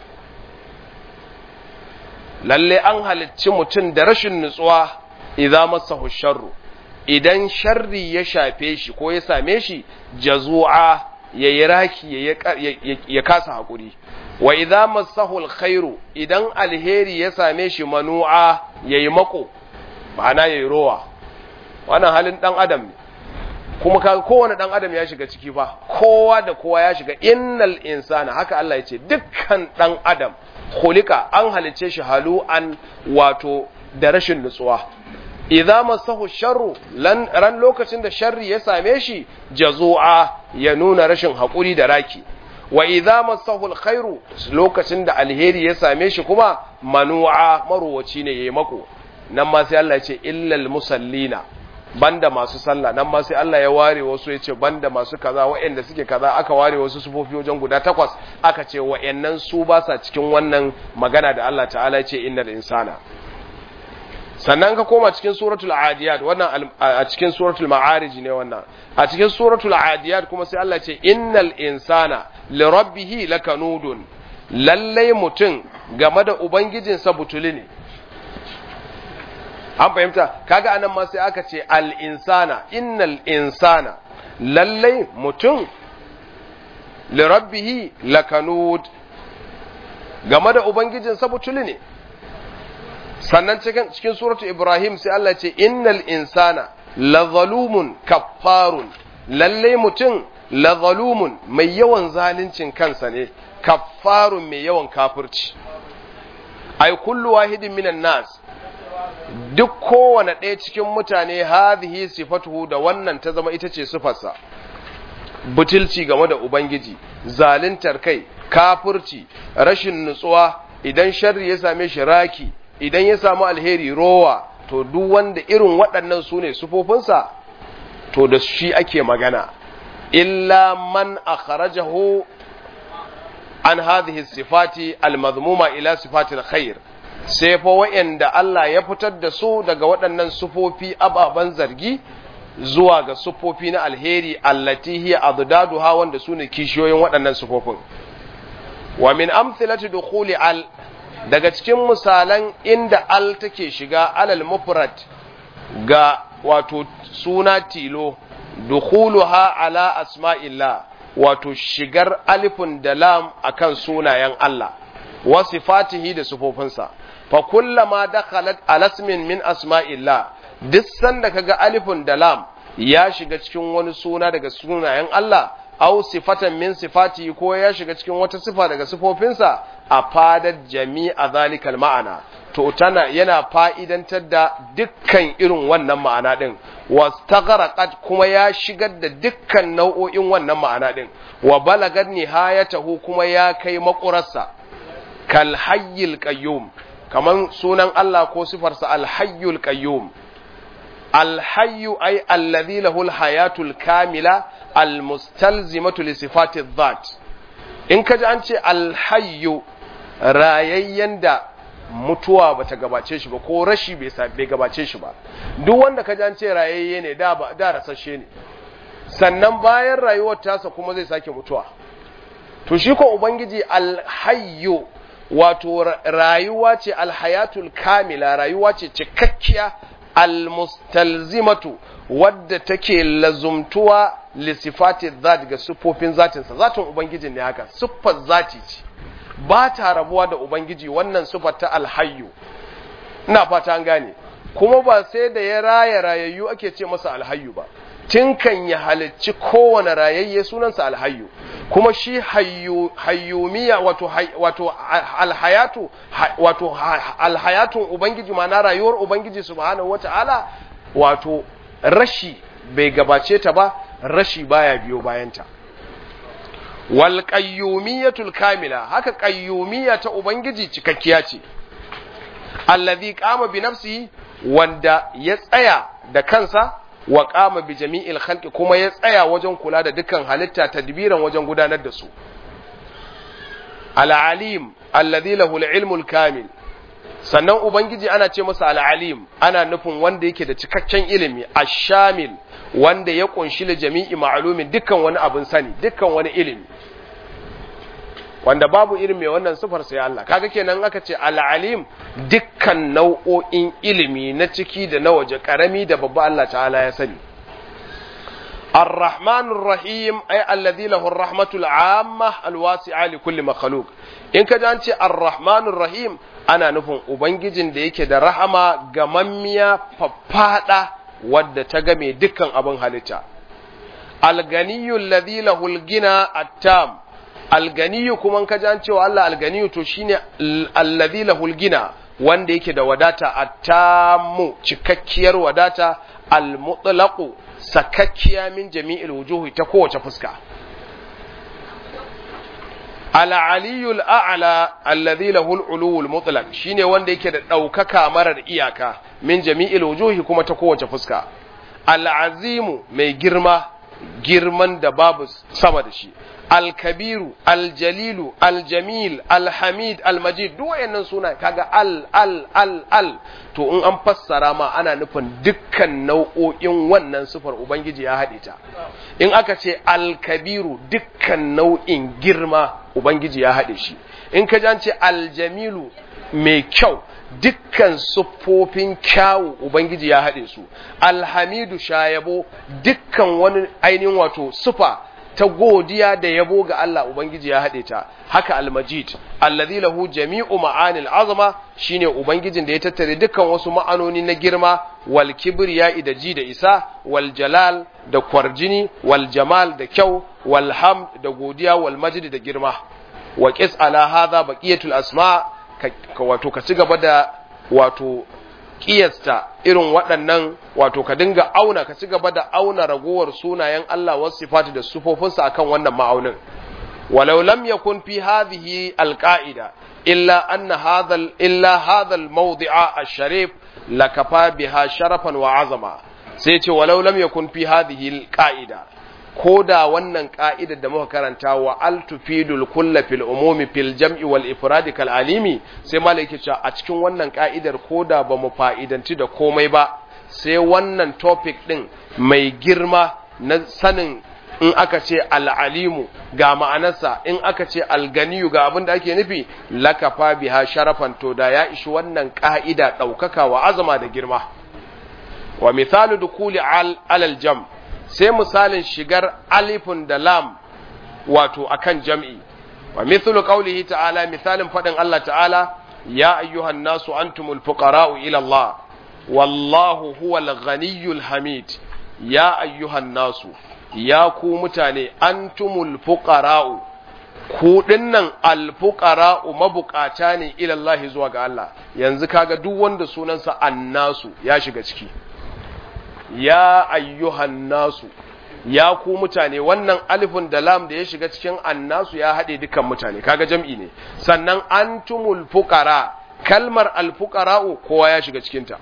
A: lalle an halicci mutum da rashin nutsuwa idza masahu sharru idan sharri ya shafe shi ko ya same shi jazu'a yayi raki ya kasa hakuri wa idza massahu alkhairu idan alheri ya same shi manu'a yayi mako ma'ana yayi rowa wannan halin dan adam ne kuma ka kowane dan adam ya shiga ciki fa kowa da kowa ya shiga innal insana haka Allah ya ce dukkan dan adam khuliqa an halice shi halu'an wato da rashin nutsuwa idza masahu sharru lan ran lokacin da sharri ya same shi jazu'a ya nuna rashin hakuri da raki wa idza masahu alkhairu lokacin da alheri ya same shi kuma manu'a maruwaci ne yayi mako nan ma sai Allah ya ce illal musallina banda masu sallah nan ma sai Allah ya ware wasu ya ce banda masu kaza waɗanda suke kaza aka ware wasu sufofi wajen guda takwas aka ce waɗannan su ba sa cikin wannan magana da Allah ta'ala ya ce innal insana sannan ka koma cikin suratul adiyat wannan a cikin suratul ma'arij ne wannan a cikin suratul adiyat kuma sai Allah ce innal insana li rabbih lakanudun lallai mutum game da ubangijinsa butuli ne an fahimta kaga anan ma sai aka ce al insana innal insana lallai mutum li rabbih lakanud game da ubangijinsa butuli ne sannan cikin cikin suratu ibrahim sai Allah ce innal insana la zalumun kaffarun lalle mutum la zalumun mai yawan zaluncin kansa ne kaffarun mai yawan kafirci ai kullu wahidin minan nas duk kowane ɗaya cikin mutane hadhihi sifatuhu da wannan ta zama ita ce sifarsa butulci game da ubangiji zaluntar kai kafirci rashin nutsuwa idan sharri ya same shi raki idan ya samu alheri rowa to duk wanda irin waɗannan su ne sufofinsa to da shi ake magana illa man akhrajahu an hadhihi sifati almadhmuma ila sifatil khair sai fa wa'anda Allah ya fitar da su daga waɗannan sufofi ababan zargi zuwa ga sufofi na alheri allati hiya addaduha wanda su ne kishiyoyin waɗannan sufofin wa min amthilati dukhuli al daga cikin misalan inda al take shiga alal mufrad ga wato suna tilo dukhuluha ala asma'illah wato shigar alifun da lam akan sunayen Allah wa sifatihi da sifofinsa fa kullama dakhalat alasmin min asma'illah duk sanda kaga alifun da lam ya shiga cikin wani suna daga sunayen Allah aw sifatan min sifati ko ya shiga cikin wata sifa daga sifofinsa a fadar jami'a zalikal ma'ana to tana yana fa'idantar da dukkan irin wannan ma'ana din wastagharaqat kuma ya shigar da dukkan nau'o'in wannan ma'ana din wa balagat nihayatahu kuma ya kai makurarsa kal hayyul qayyum kaman sunan Allah ko sifarsa al hayyul qayyum al hayyu ay alladhi lahu al hayatul kamila almustalzimatu li sifati dhat in kaji an ce alhayyu rayayyen da mutuwa bata gabace shi ba ko rashi bai gabace shi ba duk wanda kaji an ce rayayye ne da ba da rasashe ne sannan bayan rayuwar tasa kuma zai sake mutuwa to shi ko ubangiji alhayyu wato rayuwa ce alhayatul kamila rayuwa ce cikakkiya almustalzimatu wadda take lazumtuwa lissifati zat ga siffofin zatinsa zatin ubangijin ne haka siffar zati ce ba ta rabuwa da ubangiji wannan siffar ta alhayyu ina fata an gane kuma ba sai da ya raya rayayyu ake ce masa alhayyu ba tun kan ya halicci kowane rayayye sunansa alhayyu kuma shi hayyumiya wato wato alhayatu wato alhayatun ubangiji ma'ana rayuwar ubangiji subhanahu wata'ala wato rashi bai gabace ta ba rashi baya biyo bayanta wal qayyumiyatul kamila haka qayyumiyya ta ubangiji cikakkiya ce allazi qama bi nafsihi wanda ya tsaya da kansa wa qama bi jami'il khalqi kuma ya tsaya wajen kula da dukkan halitta tadbiran wajen gudanar da su al alim allazi lahu al ilmul kamil sannan ubangiji ana ce masa al'alim ana nufin wanda yake da cikakken ilimi ashamil wanda ya kunshi da jami'i ma'alumin dukkan wani abin sani dukkan wani ilimi wanda babu irin mai wannan sufar sai Allah kaga kenan aka ce al'alim dukkan nau'o'in ilimi na ciki da na waje karami da babba Allah ta'ala ya sani الرحمن الرحيم أي الذي له الرحمة العامة الواسعة لكل مخلوق إن كجانتي الرحمن الرحيم أنا نفهم أبنجين da yake da rahama gamammiya faffada wadda ta game dukkan abin halitta alganiyu alladhi lahu algina attam alganiyu kuma ka ji cewa Allah alganiyu to shine alladhi lahu algina wanda yake da wadata attamu cikakkiyar wadata almutlaqu sakakkiya min jami'il wujuhi ta kowace fuska al-aliyul a'la alladhi lahu al-uluwul mutlaq shine wanda yake da daukaka marar iyaka min jami'il wujuhi kuma ta kowace fuska al-azimu mai girma girman da babu sama da shi al-kabiru al-jalilu al-jamil al-hamid al-majid duk wayannan suna kaga al al al al to in an fassara ma ana nufin dukkan nau'o'in wannan sifar ubangiji ya haɗe ta in aka ce al-kabiru dukkan nau'in girma ubangiji ya haɗe shi in ka ji an ce al-jamilu mai kyau dukkan siffofin kyawu ubangiji ya haɗe su alhamidu shayabo dukkan wani ainihin wato sufa ta godiya da yabo ga Allah ubangiji ya haɗe ta haka almajid allazi lahu jami'u ma'anil azama shine ubangijin da ya tattare dukkan wasu ma'anoni na girma wal kibriya da ji da isa wal jalal da kwarjini wal jamal da kyau wal hamd da godiya wal majid da girma wa qis ala hadha baqiyatul asma' ka wato ka ci gaba da wato kiyasta irin waɗannan wato ka dinga auna ka ci gaba da auna ragowar sunayen Allah wasu sifati da sufofinsa akan wannan ma'aunin walau lam yakun fi hadhihi alqa'ida illa anna hadha illa hadha almawdi'a ash-sharif lakafa biha sharafan wa azama sai ce walau lam yakun fi hadhihi alqa'ida ko da wannan ka'idar da muka karanta wa altufidul kulla fil umumi fil jam'i wal ifradi kal alimi sai malaki cewa a cikin wannan ka'idar ko da ba mu fa'idanci da komai ba sai wannan topic din mai girma na sanin in aka ce al'alimu ga ma'anarsa in aka ce alganiyu ga abin da ake nufi lakafa biha sharafan to da ya ishi wannan ka'ida ɗaukaka wa azama da girma wa misalu dukuli alal jam' sai misalin shigar alifun da lam wato akan jam'i wa mithlu qawlihi ta'ala misalin fadin Allah ta'ala ya ayyuhan nasu antumul fuqara'u ila Allah wallahu huwal ghaniyyul hamid ya ayyuhan nasu ya ku mutane antumul fuqara'u ku dinnan alfuqara'u mabukata ne ila Allah zuwa ga Allah yanzu kaga duk wanda sunansa annasu ya shiga ciki ya ayyuhan nasu ya ku mutane wannan alifin da lam da ya shiga cikin annasu ya haɗe dukan mutane kaga jam'i ne sannan antumul fuqara kalmar alfuqara'u kowa ya shiga cikinta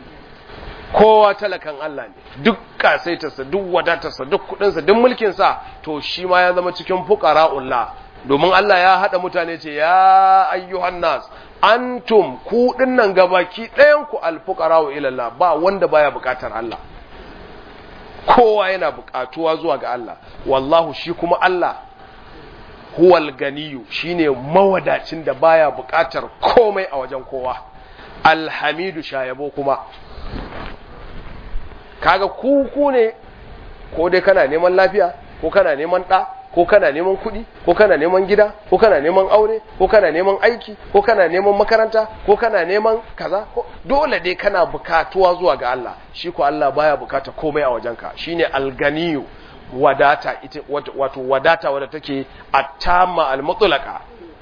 A: kowa talakan Allah ne duk kasaitarsa duk wadatarsa duk kudinsa duk mulkinsa to shi ma ya zama cikin fuqara'ullah domin Allah ya haɗa mutane ce ya ayyuhan nas antum ku dinnan gabaki ɗayan ku alfuqara'u ila Allah ba wanda baya buƙatar Allah kowa yana buƙatuwa zuwa ga Allah wallahu shi kuma Allah huwal ganiyu shine mawadacin da baya buƙatar komai a wajen kowa alhamidu shayabo kuma kaga ku ku ne ko dai kana neman lafiya ko kana neman ɗa ko kana neman kuɗi ko kana neman gida ko kana neman aure ko kana neman aiki ko kana neman makaranta ko kana neman kaza dole dai kana bukatuwa zuwa ga Allah shi ko Allah baya bukata komai a wajenka shine alganiyu wadata ita wato wadata wadda take attama almutlaqa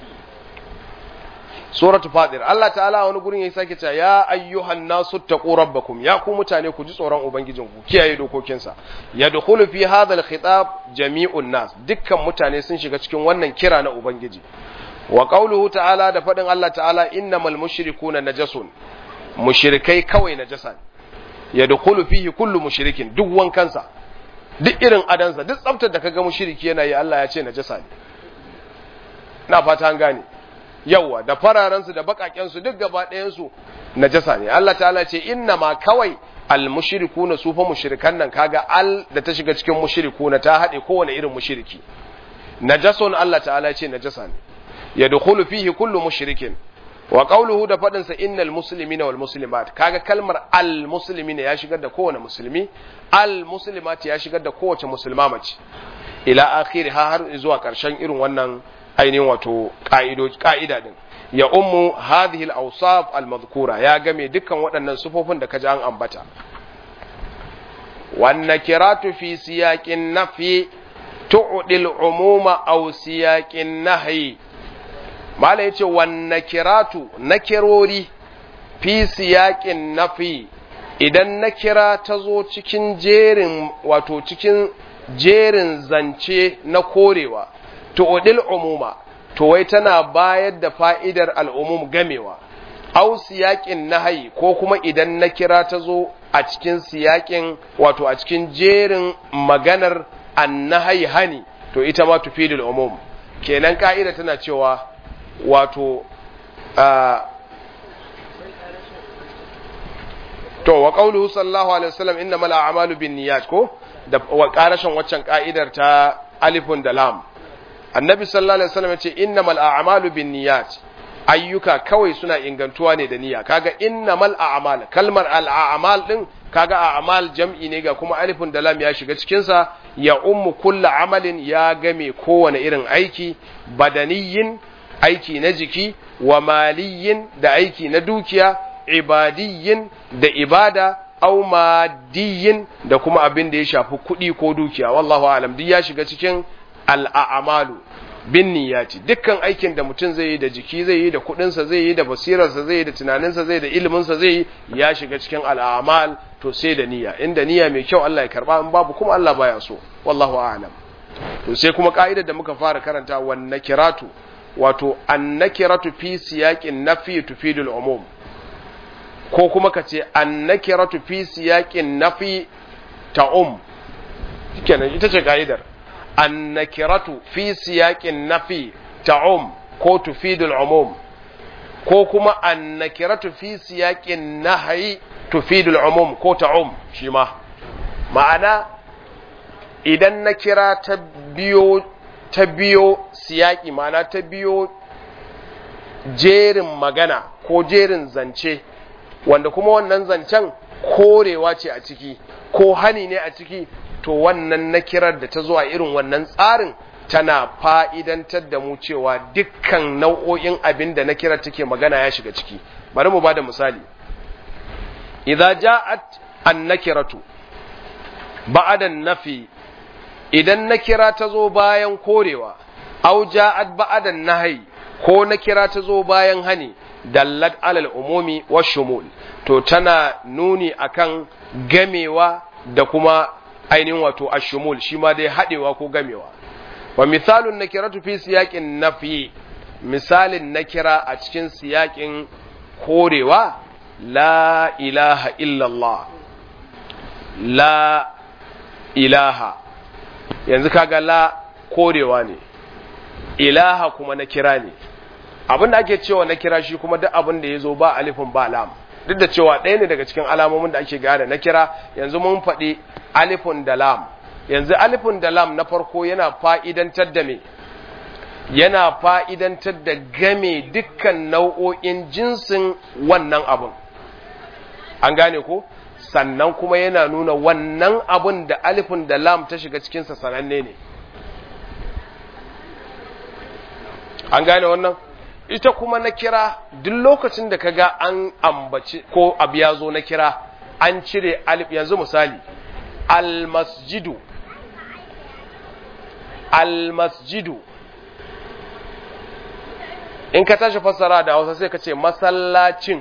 A: suratu fadir Allah ta'ala wani gurin ya sake cewa ya ayyuhan nasu taqu rabbakum ya ku mutane ku ji tsoron ubangijinku kiyaye dokokinsa yadkhulu fi hadha al-khitab jami'un nas dukkan mutane sun shiga cikin wannan kira na ubangiji wa qawluhu ta'ala da fadin Allah ta'ala innamal mushrikuna najasun mushrikai kawai najasa yadkhulu fihi kullu mushrikin duk wankansa duk irin adansa duk tsaftar da kaga mushriki yana yi Allah ya ce najasa ne na fata an gane yawa da fararensu da bakakensu duk gaba ɗayansu najasa ne Allah ta'ala ce inna ma kawai al mushrikuna su fa mushrikan nan kaga al da ta shiga cikin mushrikuna ta haɗe kowane irin mushriki najasun Allah ta'ala ce najasa ne yadkhulu fihi kullu mushrikin wa qawluhu da fadin sa innal muslimina wal muslimat kaga kalmar al muslimina ya shigar da kowane musulmi al muslimat ya shigar da kowace musulma mace ila akhiri ha har zuwa karshen irin wannan ainihin wato ka'ido ka'ida din ya ummu hadhihi al awsaf al madhkura ya game dukkan waɗannan sufofin da kaji an ambata wan nakiratu fi siyaqin nafi tu'di al umuma aw siyaqin nahyi mala yace wan nakiratu nakirori fi siyaqin nafi idan nakira ta zo cikin jerin wato cikin jerin zance na korewa tu'dil umuma to wai tana bayar da fa'idar al'umum gamewa au siyaƙin nahayi ko kuma idan na kira ta zo a cikin siyaƙin wato a cikin jerin maganar annahayi hani to ita ma tufidul umum kenan ka'ida tana cewa wato to wa qauluhu sallallahu alaihi wasallam innamal a'malu binniyat ko da wa karashin waccan ka'idar ta alifun da lam annabi sallallahu alaihi wasallam yace innamal a'malu binniyat ayyuka kawai suna ingantuwa ne da niyya kaga innamal a'mal kalmar al a'mal din kaga a'mal jam'i ne ga kuma alifun da lam ya shiga cikin sa ya ummu kullu amalin ya game kowane irin aiki badaniyin aiki na jiki wa maliyin da aiki na dukiya ibadiyin da ibada au madiyin da kuma abin da ya shafi kuɗi ko dukiya wallahu alam duk ya shiga cikin al'amalu bin niyyati dukkan aikin da mutum zai yi da jiki zai yi da kuɗinsa zai yi da basirarsa zai yi da tunaninsa zai da iliminsa zai yi ya shiga cikin al'amal to sai da niyya inda niyya mai kyau Allah ya karba in babu kuma Allah baya so wallahu a'lam to sai kuma ka'idar da muka fara karanta wan nakiratu wato an nakiratu fi siyaqin nafi tufidul umum ko kuma ka ce an nakiratu fi siyaqin nafi ta'um kenan ita ce ka'idar an nakiratu fi siyaqin nafi ta'um ko tufidul umum ko kuma an nakiratu fi siyaqin nahyi tufidul umum ko ta'um shi ma ma'ana idan na kira ta biyo ta biyo siyaki ma'ana ta biyo jerin magana ko jerin zance wanda kuma wannan zancen korewa ce a ciki ko hani ne a ciki to wannan na kirar da ta zuwa irin wannan tsarin tana fa'idantar da mu cewa dukkan nau'o'in abin da na kirar take magana ya shiga ciki bari mu ba da misali idza ja'at an-nakiratu ba'da nafi idan na kira ta zo bayan korewa au ja'at ba'da nahyi ko na kira ta zo bayan hani dallat alal umumi wa shumul to tana nuni akan gamewa da kuma ainihin wato ashumul shi ma dai hadewa ko gamewa wa misalun nakiratu fi siyaqin nafi misalin nakira a cikin siyaƙin korewa la ilaha illallah la ilaha yanzu kaga la korewa ne ilaha kuma na kira ne abin da ake cewa na kira shi kuma duk abin da ya zo ba alifin ba lam duk da cewa ɗaya ne daga cikin alamomin da ake gane na kira yanzu mun faɗi alifin da lam yanzu alifin da lam na farko yana fa'idantar da me yana fa'idantar da game dukkan nau'o'in jinsin wannan abin an gane ko sannan kuma yana nuna wannan abin da alifin da lam ta shiga cikinsa sananne ne an gane wannan ita kuma na kira duk lokacin da kaga an ambaci ko abu ya zo na kira an cire alif yanzu misali almasjidu almasjidu in ka tashi fassara da hausa sai ka ce masallacin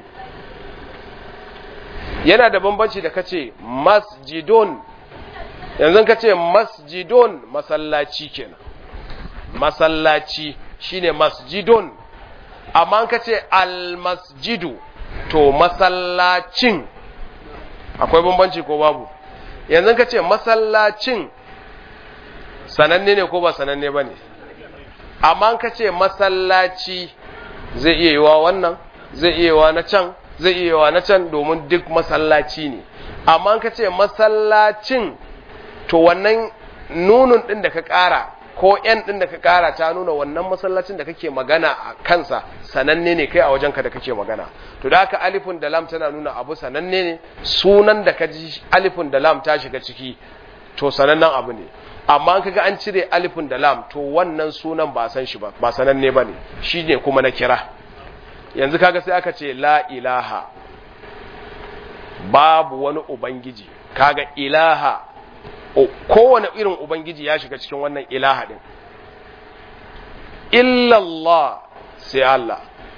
A: yana da bambanci da ka ce masjidon yanzu ka ce masjidon masallaci kenan masallaci shine masjidon amma ka ce almasjidu to masallacin akwai bambanci ko babu yanzu ka ce masallacin sananne ne ko ba sananne ba ne amma ka ce masallaci zai iya yiwa wannan zai iya yiwa na can zai iya yiwa na can domin duk masallaci ne amma ka ce masallacin to wannan nunun ɗin da ka ƙara ko yan din da ka kara ta nuna wannan masallacin da kake magana a kansa sananne ne kai a wajenka da kake magana to da haka alifun da lam tana nuna abu sananne ne sunan da ka ji alifun da lam ta shiga ciki to sanannen abu ne amma an kaga an cire alifun da lam to wannan sunan ba san shi ba ba sananne ba ne shi ne kuma na kira yanzu kaga sai aka ce la ilaha babu wani ubangiji kaga ilaha kowane irin ubangiji ya shiga cikin wannan ilaha din illallah sai Allah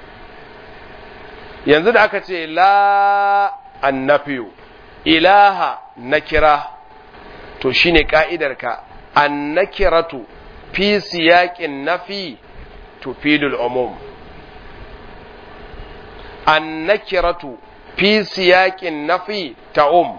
A: yanzu da aka ce la annafiyu ilaha na kira to shine ka'idarka annakiratu fi siyaqin nafi tufidul umum annakiratu fi siyaqin nafi ta'um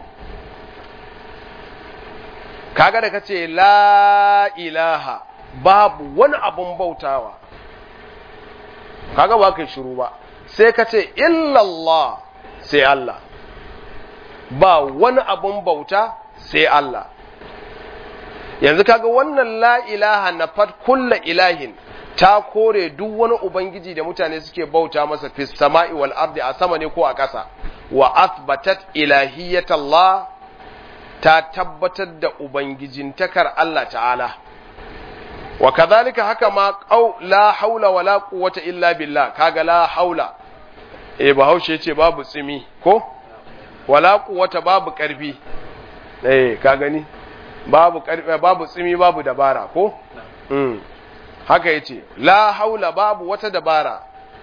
A: kaga da kace la ilaha babu wani abun bautawa kaga ba kai shiru ba sai kace illallah sai Allah ba wani abun bauta sai Allah yanzu kaga wannan la ilaha na fat kulla ilahin ta kore duk wani ubangiji da mutane suke bauta masa fis sama'i wal ardi a sama ne ko a ƙasa wa athbatat ilahiyatallah ta tabbatar da ubangijintakar Allah ta'ala wa kadhalika haka ma qaw la haula wala quwwata illa billah kaga la haula eh bahaushe yace babu tsimi ko wala quwwata babu karfi eh ka gani babu karfi babu tsimi babu dabara ko mm haka yace la haula babu wata dabara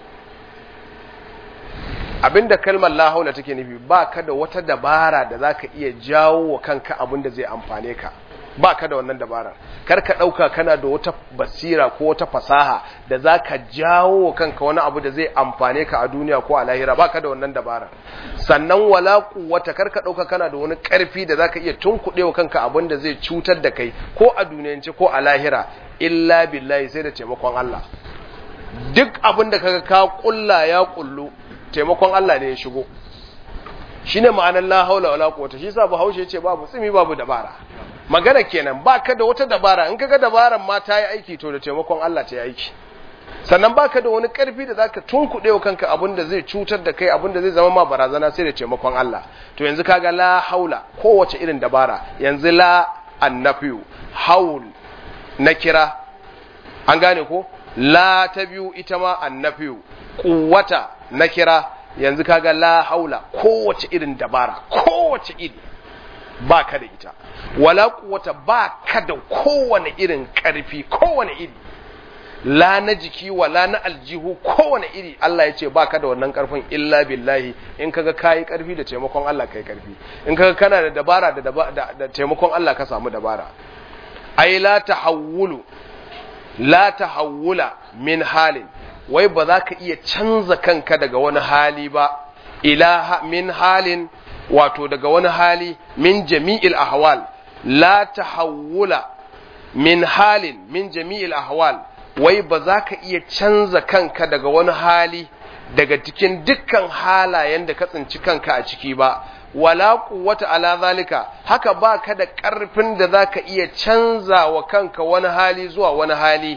A: abinda kalmar la haula take nufi ba ka da wata dabara da zaka iya jawo wa kanka abinda zai amfane ka ba ka da wannan dabarar kar ka ɗauka kana da wata basira ko wata fasaha da za ka jawo wa kanka wani abu da zai amfane ka a duniya ko a lahira ba ka da wannan dabarar sannan wala kuwata kar ka ɗauka kana da wani ƙarfi da za ka iya tunkuɗe wa kanka abin da zai cutar da kai ko a duniyance ko a lahira illa billahi sai da taimakon Allah duk abin da kaga ka kulla ya kullu taimakon Allah ne ya shigo shine ma'anar la haula wala quwwata shi yasa Bahaushe ce babu tsimi babu dabara magana kenan baka da wata dabara in kaga dabaran ma ta yi aiki to da taimakon Allah ta yi aiki sannan baka da wani karfi da zaka tunkuɗe wa kanka abin da zai cutar da kai abin da zai zama ma barazana sai da taimakon Allah to yanzu kaga la haula kowace irin dabara yanzu la annafiyu haul na kira an gane ko la ta biyu ita ma annafiyu quwwata na kira yanzu kaga la haula kowace irin dabara kowace iri ba ka da ita wala kuwata ba ka da kowane irin ƙarfi kowane iri la na jiki wala na aljihu kowane iri Allah ya ce ba ka da wannan ƙarfin illa billahi in kaga kayi ƙarfi da taimakon Allah kai ƙarfi in kaga kana da dabara da, da taimakon Allah ka samu dabara ai la tahawulu la tahawula min halin wai ba za ka iya canza kanka daga wani hali ba ila min halin wato daga wani hali min jami'il ahwal la tahawula min halin min jami'il ahwal wai ba za ka iya canza kanka daga wani hali daga cikin dukkan halayen da ka tsinci kanka a ciki ba wala quwwata ala zalika haka ba ka da ƙarfin da za ka iya canza wa kanka wani hali zuwa wani hali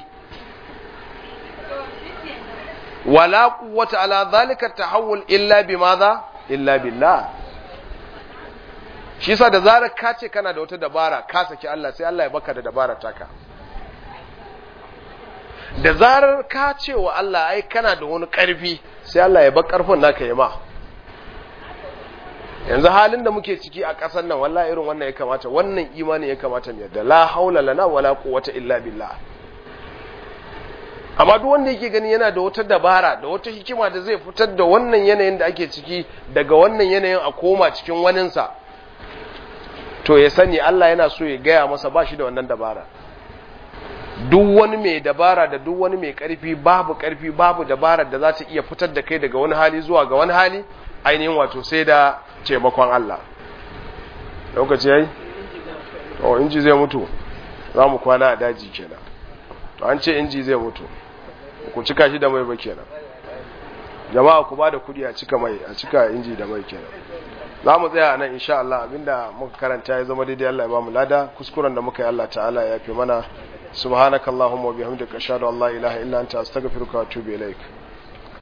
A: wala quwwata ala zalika tahawul illa bimadha illa billah shi yasa da zarar ka ce kana da wata dabara ka saki Allah sai Allah ya baka da dabara taka da zarar ka ce wa Allah ai kana da wani karfi sai Allah ya bar karfin naka yi ma yanzu halin da muke ciki a ƙasar nan wallahi irin wannan ya kamata wannan imani ya kamata mu yadda la haula lana wala quwwata illa billah amma duk wanda yake gani yana da wata dabara da wata hikima da zai fitar da wannan yanayin da ake ciki daga wannan yanayin a koma cikin waninsa to ya sani Allah yana so ya gaya masa ba shi da wannan dabara duk wani mai dabara da duk wani mai karfi babu karfi babu dabara da za ta iya fitar da kai daga wani hali zuwa ga wani hali ainihin wato sai da taimakon Allah lokaci yayi to inji zai mutu za mu kwana a daji kenan to an ce inji zai mutu ku cika shi da mai ba kenan jama'a ku ba da kudi a cika mai a cika inji da mai kenan za mu tsaya nan insha Allah abinda muka karanta ya zama daidai Allah ya ba mu lada kuskuren da muka yi Allah ta'ala ya fi mana subhanakallahumma wa bihamdika ashhadu an la ilaha illa anta astaghfiruka wa atubu ilaik